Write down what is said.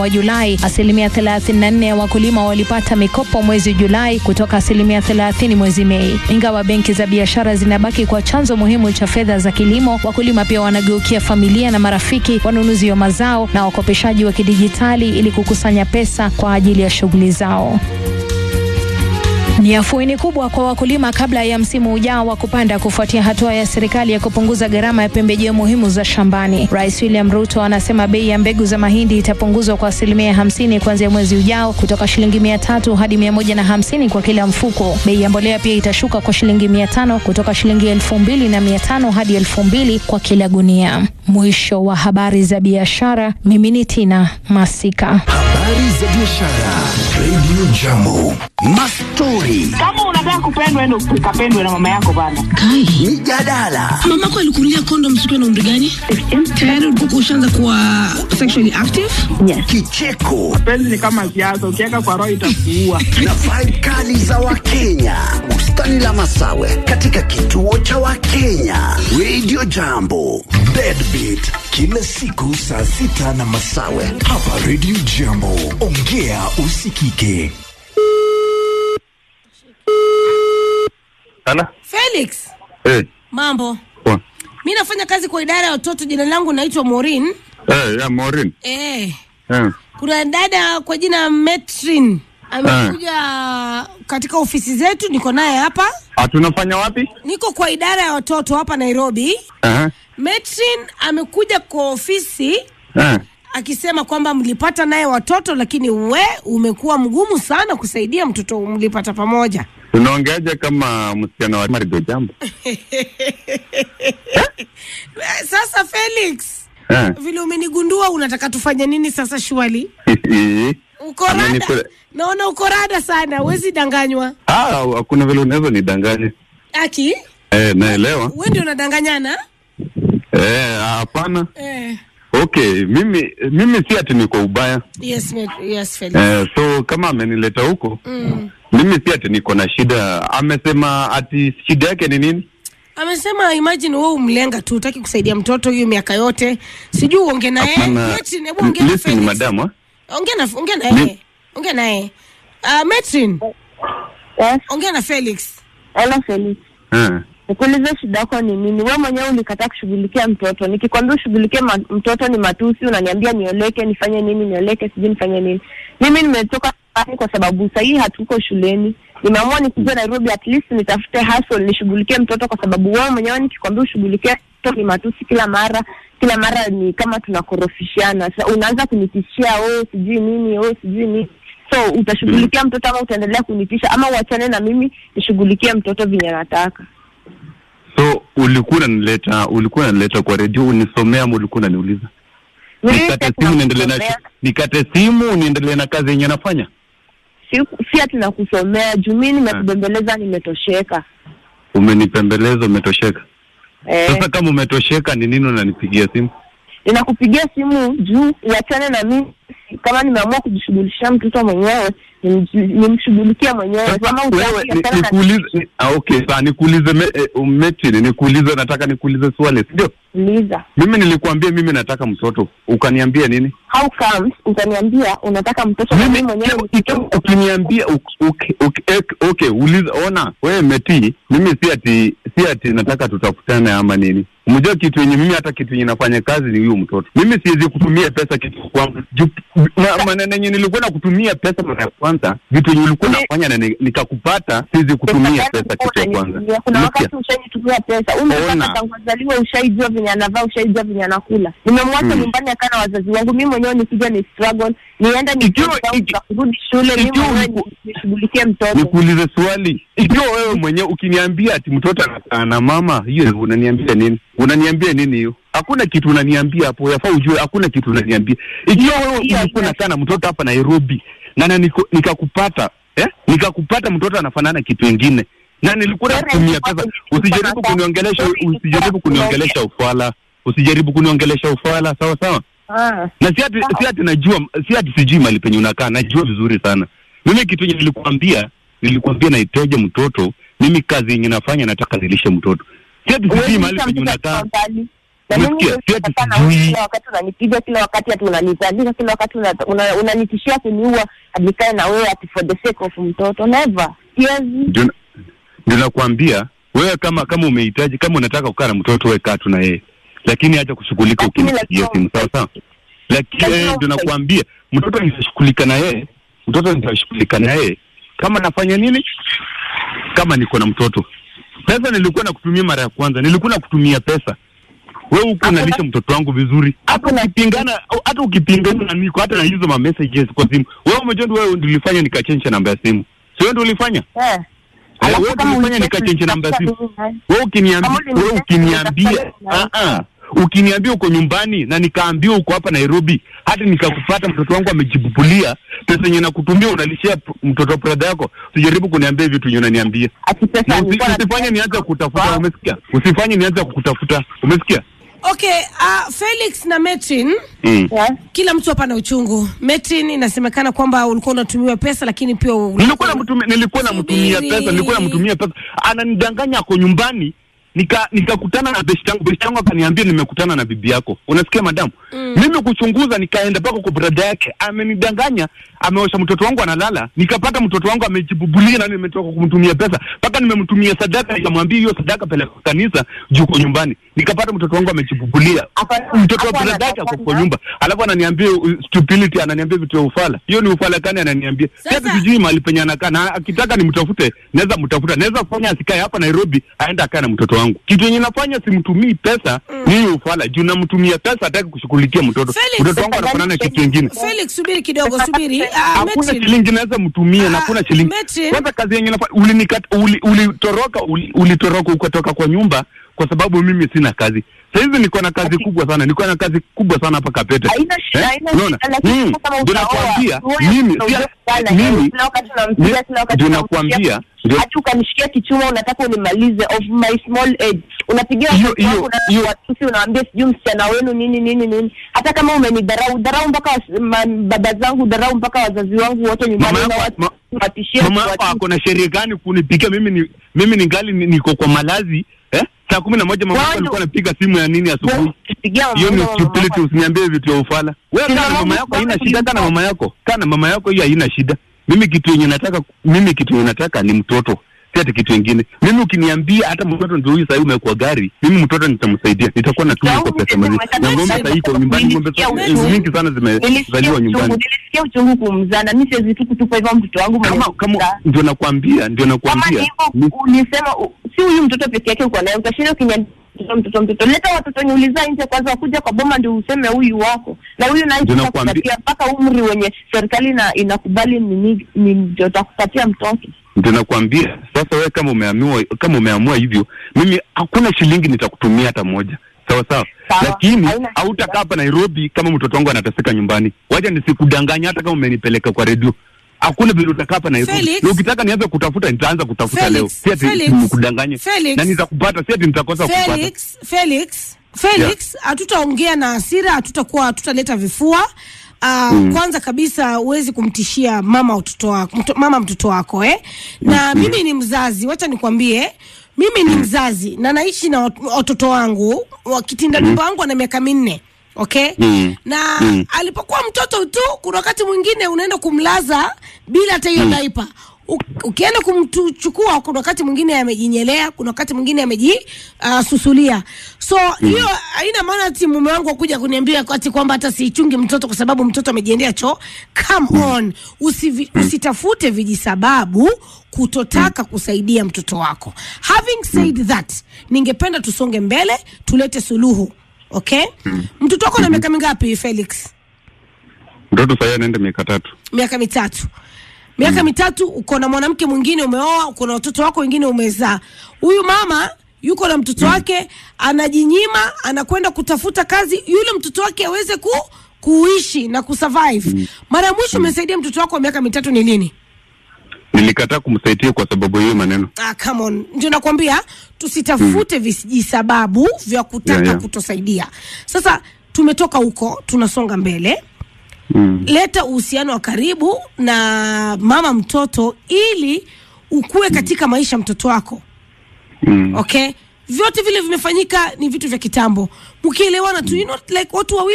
wa Julai, asilimia 34 ya wakulima walipata mikopo mwezi Julai kutoka asilimia 30 mwezi Mei. Ingawa benki za biashara zinabaki kwa chanzo muhimu cha fedha za kilimo, wakulima pia wanageukia familia na marafiki, wanunuzi wa mazao na wakopeshaji wa kidijitali ili kukusanya pesa kwa ajili ya shughuli zao. Ni afueni kubwa kwa wakulima kabla ya msimu ujao wa kupanda kufuatia hatua ya serikali ya kupunguza gharama ya pembejeo muhimu za shambani. Rais William Ruto anasema bei ya mbegu za mahindi itapunguzwa kwa asilimia hamsini kuanzia mwezi ujao kutoka shilingi mia tatu hadi mia moja na hamsini kwa kila mfuko. Bei ya mbolea pia itashuka kwa shilingi mia tano kutoka shilingi elfu mbili na mia tano hadi elfu mbili kwa kila gunia. Mwisho wa habari za biashara. Mimi ni Tina Masika. Habari za biashara. Radio Jambo. Mastori, Kama unataka kupendwa, enda ukapendwe na mama yako bana. Kai, mijadala, mamako alikunulia kondom siku na umri gani? Tayari ulikuwa ushaanza kuwa sexually active? kicheko Penzi ni kama siasa, ukiweka kwa roho itakuua. na vibe kali za Wakenya. Bustani la Masawe katika kituo cha Wakenya. Radio Jambo. Deadbeat kila siku saa sita na Masawe hapa Radio Jambo. Ongea usikike. Sana? Felix, Eh, mambo. poa. Mi nafanya kazi kwa idara ya watoto. Jina langu naitwa Maureen. Eh, ya Maureen. Eh, Eh. kuna dada kwa jina Metrin amekuja katika ofisi zetu, niko naye hapa. Ah, tunafanya wapi? Niko kwa idara ya watoto hapa Nairobi. Eh. Metrin amekuja kwa ofisi Eh. akisema kwamba mlipata naye watoto, lakini we umekuwa mgumu sana kusaidia mtoto mlipata pamoja. Tunaongeaje kama msichana wa Marido jambo? Eh, Sasa Felix, Eh. vile umenigundua, unataka tufanye nini sasa? Shwali, uko rada, Amenipe- naona uko rada sana, huwezi danganywa. Ah, hakuna vile unaweza nidanganya. Aki, Eh, naelewa. we ndio unadanganyana Eh, hapana. eh. Okay, mimi mimi si ati niko ubaya. Yes, me- yes Felix. Eh, so kama amenileta huko, Mm. mimi si ati niko na shida. Amesema ati shida yake ni nini? Amesema imagine wewe umlenga tu, utaki kusaidia mtoto hiyo miaka yote, sijui uonge naye. Hapana. Metrin, hebu ongea na Listen, Felix. madam, ah. Ongea na ongea naye. Ni- Ongea naye. Uh, Metrin, Yes, ongea na Felix. hello Felix. Eh. Nikuulize shida yako ni nini? Wewe mwenyewe ulikataa kushughulikia mtoto. Nikikwambia ushughulikie ma mtoto ni matusi, unaniambia nioleke, nifanye nini, nioleke, sijui nifanye nini. Mimi nimetoka nyumbani kwa sababu sahii hatuko shuleni. Nimeamua nikuje Nairobi at least nitafute hustle nishughulikie mtoto kwa sababu wewe mwenyewe nikikwambia ushughulikie mtoto ni matusi kila mara. Kila mara ni kama tunakorofishana. Sasa unaanza kunitishia oh sijui nini, oh sijui nini. So utashughulikia mtoto ama utaendelea kunitisha ama uachane na mimi nishughulikie mtoto venye nataka. So ulikuwa unanileta ulikuwa unanileta kwa redio unisomea ama ulikuwa unaniuliza? Mimi Nikate sasa simu niendelee na nakusomea. nikate simu niendelee na kazi yenye nafanya. si, si ati nakusomea juu mi nimekubembeleza nimetosheka Umenipembeleza, umetosheka. eh, Sasa kama umetosheka, ni nini unanipigia simu? ninakupigia simu juu uachane na mimi kama nimeamua kujishughulisha mtoto mwenyewe nimji- nimshughulikie mwenyewe kama Wewe utaki ni- achana na nikuulize, ni- ah, okay, sawa, nikuulize me, eh, umetini, nikuulize, nataka nikuulize swali, ndio? Liza. Mimi nilikuambia mimi nataka mtoto, ukaniambia nini? how comes utaniambia unataka mtoto na mimi mwenyewe Ikiwa ukiniambia uk- uk- uk- ek- okay, uliza, ona wewe meti, mimi si ati si ati nataka tutafutane ama nini. Umejua kitu yenye mimi hata kitu yenye nafanya kazi ni huyu mtoto. Mimi siwezi kutumia pesa kitu kwangu. Ju- ma- Maneno yenye nilikuwa na kutumia pesa mara ya kwanza, vitu yenye ulikuwa Ni- nafanya na ni- nikakupata, siwezi kutumia pesa kitu ya kwanza. Unanitumia. kuna Umesikia? wakati ushaitumia pesa huyu mtoto Ona. hata tangu azaliwe ushaijua venye anavaa ushaijua venye anakula nimemwacha Mm. nyumbani akaa na wazazi wangu mimi mwenyewe nikija ni struggle nienda Ikiwa- iki- kurudi shule mimi ikiwa mwenyewe uliku- ni- nishughulikie mtoto Nikuulize swali, ikiwa wewe mwenyewe ukiniambia ati mtoto anakaa na mama, hiyo unaniambia nini? Unaniambia nini hiyo? Hakuna kitu unaniambia hapo, yafaa ujue, hakuna kitu unaniambia. Ikiwa wewe hiyo- ulikuwa unakaa na mtoto hapa Nairobi na na niko- nikakupata eh, nikakupata mtoto anafanana kitu ingine na nilikuwa Wewe nakutumia ulikuwa pesa, unachukua usijaribu nafasi. kuniongelesha, Wewe usijaribu kuniongelesha ufala, usijaribu kuniongelesha ufala, sawa sawa Ah. na si ati si ati najua si ati sijui mali penye unakaa najua vizuri sana mimi kitu yenye nilikwambia nilikwambia nahitaji mtoto mimi kazi yenye nafanya nataka nilishe mtoto si ati sijui Huwezi mahali lisha penye mtoto unakaa akiwa mbali. Na mimi Umesikia? siwezi Si ati kukaa na wewe sijui. kila wakati unanipiga kila wakati ati unanitandika kila wakati una- una- unanitishia kuniua nikae na wewe ati for the sake of mtoto never siwezi ndio na- ndio nakwambia wewe kama kama umehitaji kama unataka kukaa na mtoto wewe kaa tu na yeye lakini acha kushughulika Lakini ukimpigia lazima simu sawa sawa lakini Lazima eh, ndio umpe- nakwambia mtoto nitashughulika na yeye mtoto nitashughulika na yeye kama nafanya nini kama niko na mtoto pesa nilikuwa nakutumia mara ya kwanza nilikuwa nakutumia pesa wewe huko Hakuna- unalisha mtoto wangu vizuri hata Hakuna- ukipingana hata ukipingana na niko hata na hizo ma messages kwa simu wewe umejua ndio wewe ndio ulifanya nikachange namba ya simu sio wewe ndio ulifanya eh. Eh, Alafu wewe kama ulifanya ulitaka nikachange namba ya simu nitafuta mimi, wewe ukiniambia Kama wewe ulinitaka ukiniambia nitafuta ah ah ukiniambia uko nyumbani na nikaambiwa uko hapa Nairobi hata nikakupata mtoto wangu amejibubulia pesa yenye nakutumia unalishia p- mtoto wa brother yako usijaribu kuniambia vitu yenye unaniambia ati pesa na usi, nilikuwa usifanye natumia nianze kutafuta Wow. umesikia usifanye nianze kukutafuta umesikia okay uh, felix na metrin mm. Yeah. kila mtu hapa na uchungu metrin inasemekana kwamba ulikuwa unatumiwa pesa lakini pia ulikuwa- nilikuwa namtumia nilikuwa namtumia Subiri. pesa nilikuwa namtumia pesa ananidanganya ako nyumbani nika nikakutana na besti yangu besti yangu akaniambia nimekutana na bibi yako unasikia madamu mm. mimi kuchunguza nikaenda mpaka kwa brada yake amenidanganya ameosha mtoto wangu analala nikapata mtoto wangu amejibubulia na nimetoka kumtumia pesa mpaka nimemtumia sadaka nikamwambia hiyo sadaka peleka kwa kanisa juu uko nyumbani nikapata mtoto wangu amejibubulia Ako- mtoto wa ako brada yake ako kwa anataka- nyumba alafu ananiambia uh, stupidity ananiambia vitu ya ufala hiyo ni ufala kani ananiambia Sasa- sasa sijui mahali penye anakaa na akitaka nimtafute naweza mtafuta naweza fanya asikae hapa Nairobi aende akae na mtoto wangu kitu yenye nafanya simtumii pesa ni hiyo ufala juu namtumia pesa hataki kushughulikia mtoto Felix, mtoto wangu anafanana na kitu kingine felix subiri kidogo subiri uh, hakuna Metrin, shilingi naweza mtumia na Ah, hakuna shilingi Metri. kwanza kazi yenye nafanya ulinikat uli, ulitoroka uli, ulitoroka ukatoka kwa nyumba kwa sababu mimi sina kazi sahizi niko na kazi kubwa sana niko na kazi kubwa sana hapa Kapete Haina shida, haina Unaona? shida, lakini Mm, kama ndio utaoa, nakwambia uone mimi kuna sia- uzoefu sana, mimi kila wakati unampiga, ni- kila wakati ndio unampiga. nakwambia ndio hata ukanishikia kichuma unataka unimalize of my small age unapigia Hiyo- watoto hiyo- wangu na hiyo- watusi unawaambia sijui msichana wenu nini nini nini hata kama umenidharau dharau mpaka was- ma- baba zangu dharau mpaka wazazi wangu wote nyumbani Mama na yako- watu- ma- watishie mama yako kuwatu- ako na sheria gani kunipigia mimi ni mimi ningali ni- niko kwa malazi eh saa kumi na moja mama yako Wao alikuwa ndio- anapiga simu ya nini asubuhi Pigia mama hiyo ni yangu, stupidity mama usiniambie vitu ya ufala wewe Kina kana na mama mama yako haina wangu shida kana yuko. mama yako kana mama yako hiyo haina shida mimi kitu yenye nataka mimi kitu yenye nataka ni mtoto si ati kitu ingine mimi ukiniambia hata mtoto ndio huyu sahii umekuwa gari mimi mtoto nitamsaidia nitakuwa natumia kwa pesa mazi na ng'ombe sahii iko nyumbani ng'ombe Nilisikia sasa- uchungu. mingi sana Nilisikia zimezaliwa uchungu, nyumbani nilisikia uchungu kumzana mi siwezi tu kutupa hivyo mtoto wangu mwenye kama kama kuzaa. ndio nakwambia ndio kama nakwambia ni hivyo ulisema u- si huyu mtoto peke yake uko naye utashinda ukinyanyua mtoto mtoto mtoto leta watoto wenye ulizaa nje kwanza wakuja kwa boma ndio useme huyu wako na huyu naye Ndio tutakupatia nakwambia. mpaka umri wenye serikali ina, inakubali nini ni ndio takupatia mtoto ndio nakwambia sasa wewe kama umeamua kama umeamua hivyo mimi hakuna shilingi nitakutumia hata moja sawa sawa Sawa, lakini haina shida. hautakaa hapa Nairobi kama mtoto wangu anateseka nyumbani wacha nisikudanganya hata kama umenipeleka kwa redio hakuna vile utakaa hapa Nairobi Felix. na ukitaka nianze kutafuta nitaanza kutafuta Felix, leo si ati Felix, nikudanganye Felix. na nitakupata si ati nitakosa kupata Felix, Felix, Felix, hatutaongea na hasira, hatutakuwa hatutaleta vifua. Uh, Kwanza kabisa huwezi kumtishia mama mtoto wako, mto, mama mtoto wako eh? Na mimi ni mzazi, wacha nikwambie mimi ni mzazi na naishi na wat- watoto wangu, wakitinda mimba wangu ana miaka minne okay Mm. na Mm. alipokuwa mtoto tu, kuna wakati mwingine unaenda kumlaza bila hata hiyo daipa U- ukienda kumchukua kuna wakati mwingine amejinyelea kuna wakati mwingine amejisusulia so hiyo haina maana ati mume wangu akuja kuniambia ati kwamba hata siichungi mtoto kwa sababu mtoto amejiendea choo come on Usivi, usitafute vijisababu kutotaka kusaidia mtoto wako having said that ningependa tusonge mbele tulete suluhu okay mtoto wako na miaka mingapi felix mtoto sahii anaenda miaka tatu miaka mitatu miaka mitatu uko na mwanamke mwingine umeoa uko na watoto wako wengine umezaa huyu mama yuko na mtoto wake anajinyima anakwenda kutafuta kazi yule mtoto wake aweze ku kuishi na kusurvive mara ya mwisho umesaidia mtoto wako wa miaka mitatu ni lini nilikataa kumsaidia kwa sababu ya hiyo maneno ah, come on ndio nakwambia tusitafute vijisababu vya kutaka Yeah, yeah. kutosaidia sasa tumetoka huko tunasonga mbele mm. leta uhusiano wa karibu na mama mtoto ili ukue katika maisha ya mtoto wako Mm. okay vyote vile vimefanyika ni vitu vya kitambo mkielewana tu you know, like watu wawili